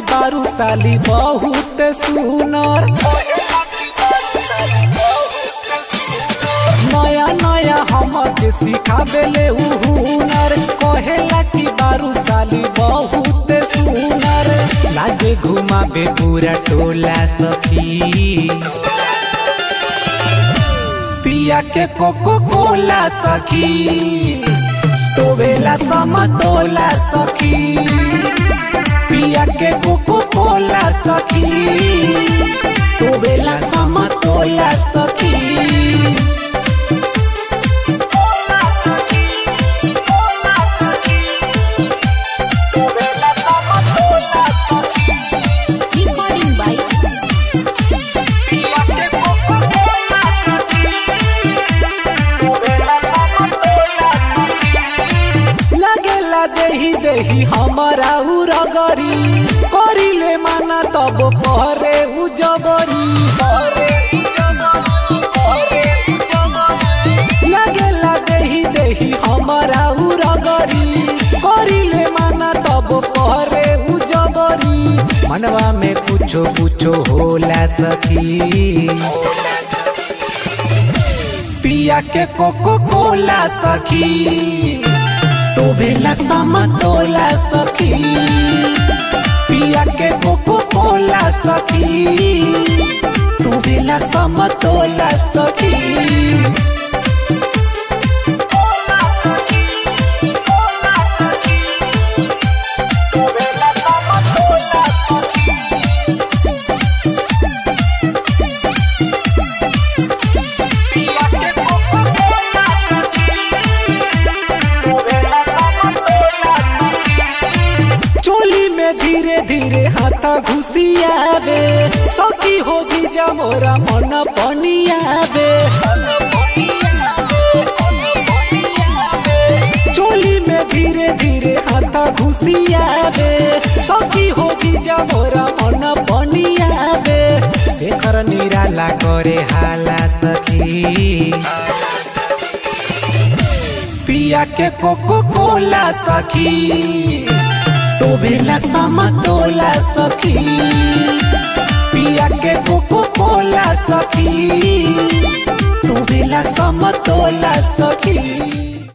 बारू साली बहुत सुनर नया नया हमके सिखावेले उ हुनर कहेला कि बारू साली बहुत सुनर लागे घुमाबे पूरा टोला सखी पिया के कोको कोला सखी टोवेला समतोला सखी पिया के कोको कोला सखी टोवेला समतोला सखी टोवेला समतोला सखी Recording by पिया के कोको कोला सखी टोवेला समतोला सखी लगेला देही देही हमारा उरगरी करिले माना तब करे उ जबरी करे उ जबरी, करे उ जबरी। लगेला देही देही हमारा उरगरी करिले माना तब करे उ जबरी मनवा में कुछो कुछो होला सखी पिया के कोको कोला सखी टोभेला समतोला सखी पिया के कोको कोला सखी टोभेला समतोला सखी कोला सखी, कोला सखी, टोभेला समतोला सखी। पिया के कोको कोला सखी टोवेला समतोला सखी चोली में धीरे धीरे हाथा घुसियावे सखी होगी जा मोरा मन पनियावे चोली में धीरे धीरे हाथा घुसियावे सखी होगी जा मोरा मन पनियावे शेखर निराला करे हाला सखी पिया के कोको कोला सखी टोभेला समतोला सखी पिया के कोको कोला सखी टोभेला समतोला सखी